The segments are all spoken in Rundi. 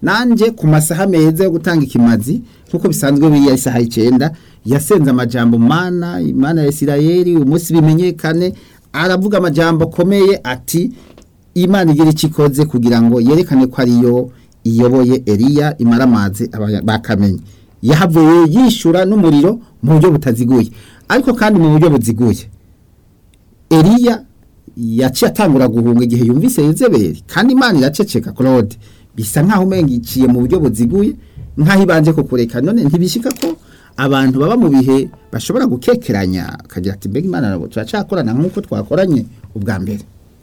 nanje ku masaha meza yo gutanga ikimazi nk'uko bisanzwe biriya isaha icyenda yasenze amajambo mana imana ya isirayeli umunsi bimenyekane aravuga amajambo akomeye ati imana igira icyo ikoze kugira ngo yerekane ko ariyo iyoboye eliya imara amazi aba- bakamenye yahavuye yishyura n'umuriro mu buryo butaziguye ariko kandi mu buryo buziguye eliya yaciye atangura guhunga igihe yumvise yezebeli kandi imana iraceceka claude bisa nk'aho umenga iciye mu buryo buziguye nk'aho ibanje kukureka none ntibishika ko abantu baba mu bihe bashobora gukekeranya akagira ati mbega imana nabo turacakorana nk'uko twakoranye ubwa mbere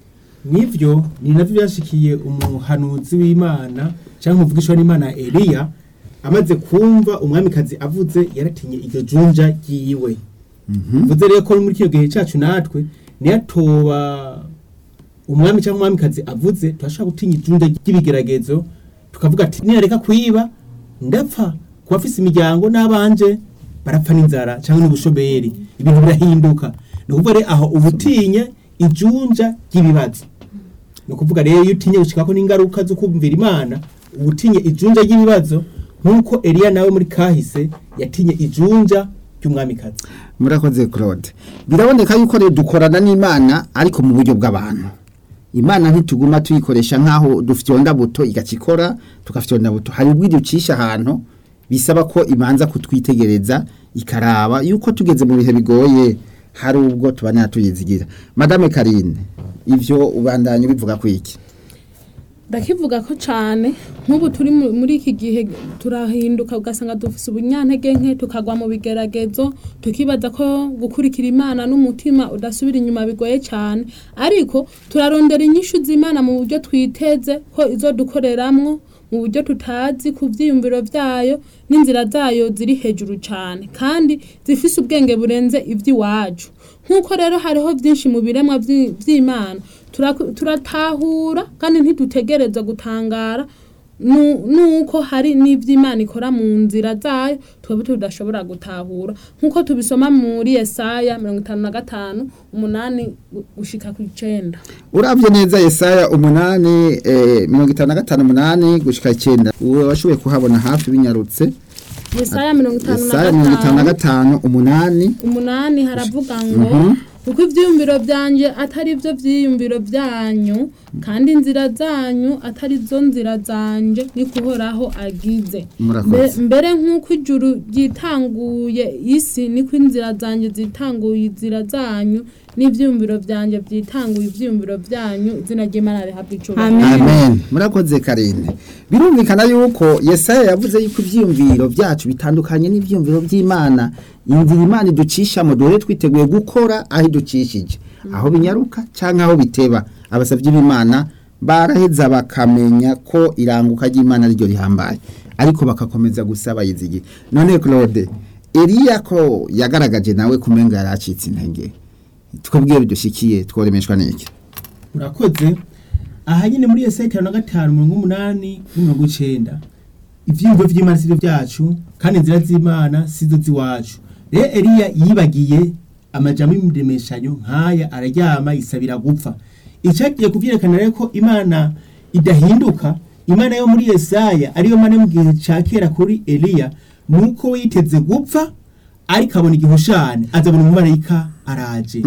nivyo ni navyo byashikiye umuhanuzi w'imana cyangwa umuvugisha w'imana eliya amaze kumva umwamikazi avuze yaratinye iryo junja ryiwe mvuze rero ko muri kino gihe cyacu natwe niyatoba umwami cyangwa umwamikazi avuze turashobora gutinya ijunja ry'ibigeragezo tukavuga ati niyareka kwiba ndapfa kuba afise imiryango n'abanje barapfa n'inzara cyangwa n'ubushomeri ibintu birahinduka ni ukuvuga rero aho uba utinye ijunja ry'ibibazo ni ukuvuga rero iyo utinye gushikako n'ingaruka zo kumvira imana uba utinye ijunja ry'ibibazo nk'uko eliya nawe muri kahise yatinye ijunja ry'umwamikazi murakoze claude biraboneka yuko rero dukorana n'imana ariko mu buryo bw'abantu imana ntituguma tuyikoresha nk'aho dufite buto igakikora tukafite buto hari ubwo iducisha ahantu bisaba ko ibanza kutwitegereza ikaraba yuko tugeze mu bihe bigoye hari ubwo tubanira tuyizigira madame karine ivyo ubandanya bivuga ku iki ndakivuga ko cyane nk'ubu turi mu- muri iki gihe turahinduka ugasanga dufite ubunyantege nke tukagwa mu bigeragezo tukibaza ko gukurikira imana n'umutima udasubira inyuma bigoye cyane ariko turarondera inyishu z'imana mu buryo twiteze ko izo dukoreramwo mu buryo tutazi ku byiyumviro byayo n'inzira zayo ziri hejuru cyane kandi zifise ubwenge burenze iby'iwacu nk'uko rero hariho byinshi mu biremwa by'i- by'imana turaku- turatahura kandi ntidutegereza gutangara nu- nuko hari n'iby'imana ikora mu nzira zayo twebwe tudashobora gutahura nk'uko tubisoma muri yesaya mirongo itanu na gatanu umunani gu- gushika ku icenda uravye neza yesaya umunani eh, mirongo itanu na gatanu umunani gushika icyenda uwe washoboye kuhabona hafi binyarutse yesaya mirongo itanu na yesaya mirongo itanu na gatanu gatanu umunani umunani haravuga ngo Mhm. kuko ibyiyumviro byanjye atari byo byiyumviro byanyu kandi inzira zanyu atari zo nzira zanje ni kuhoraho agize Murakoze. Mbe- mbere nk'uko ijuru ryitanguye isi niko inzira zanjye zitanguye inzira zanyu n'ibyiyumviro byanjye byitanguye ibyiyumviro byanyu izina ry'imana rihabwa icubahiro Amen. amen murakoze karine birumvikana yuko yesaya yavuze yuko ivyiyumviro byacu bitandukanye n'ivyiyumviro by'imana inzira imana iducishamo duhere twiteguye gukora aho iducishije aho binyaruka cyangwa aho biteba abasavyi b'imana baraheza bakamenya ko iranguka ry'imana ryo rihambaye ariko bakakomeza gusaba yizigiye none claude eliya ko yagaragaje nawe kumenga yaracitse intege twebwe bidushikiye tworemeshwa n'iki murakoze aha nyine muri yesaya itanu na gatanu mirongo umunani n'imirongo icenda ivyiyumviro vy'imana sivyo vyacu kandi inzira z'imana sizo z'iwacu rero eliya yibagiye amajambo y'imidemeshanyo nk'aya araryama yisabira gupfa icagiye kuvyerekana rero ko imana idahinduka imana yo muri yesaya ariyo mana yo mu gihe ca kera kuri eliya nuko we yiteze gupfa ariko abona igihushane azabona umumarayika araje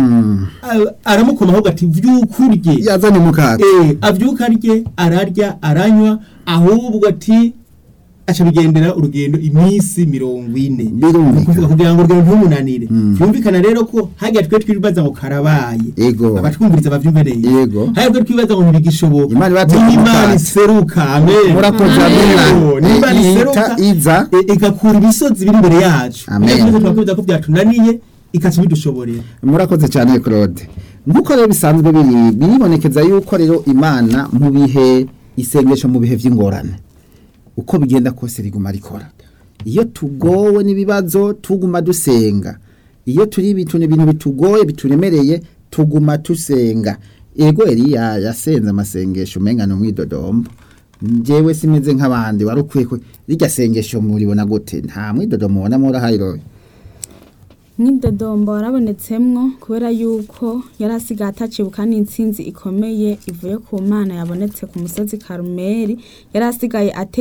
A- aramukoma ahubwo ati vyukurye yazanye umukate Eh, avyuka arye ararya aranywa ahubwo ati aca bigendera urugendo iminsi mirongo ine Birumvikana. Ni ukuvuga kugira ngo urugendo ntumunanire vyumvikana rero ko hagiye twe twibaza ngo karabaye Ego. abatwumviriza bavyumve neza Yego. hagiye twe twibaza ngo ntibigishoboka Imana ibateye n'imana umukate. iseruka amen murakoze Amen. Yego, amina n'imana iseruka ihita iza e- igakura imisozi biri imbere yacu Amen. Niyo twese twakwibwira ko byatunaniye ikaca bidushoborera murakoze cyane claude nk'uko rero bisanzwe biri biribonekeza yuko rero imana mu bihe isengesho mu bihe by'ingorane uko bigenda kose riguma rikora iyo tugowe n'ibibazo tuguma dusenga iyo turi ibintu ibintu bitugoye bituremereye tuguma dusenga ego eliya yasenze amasengesho umenga ni umwidodombo njyewe simeze nk'abandi wari ukwiye ko rirya sengesho muribona gute nta mwidodomo mubona murahayiroye nk'idodombo warabonetsemwo kubera yuko yari asigaye atacibuka n'intsinzi ikomeye ivuye ku mana yabonetse ku musozi karumeri yari asigaye ate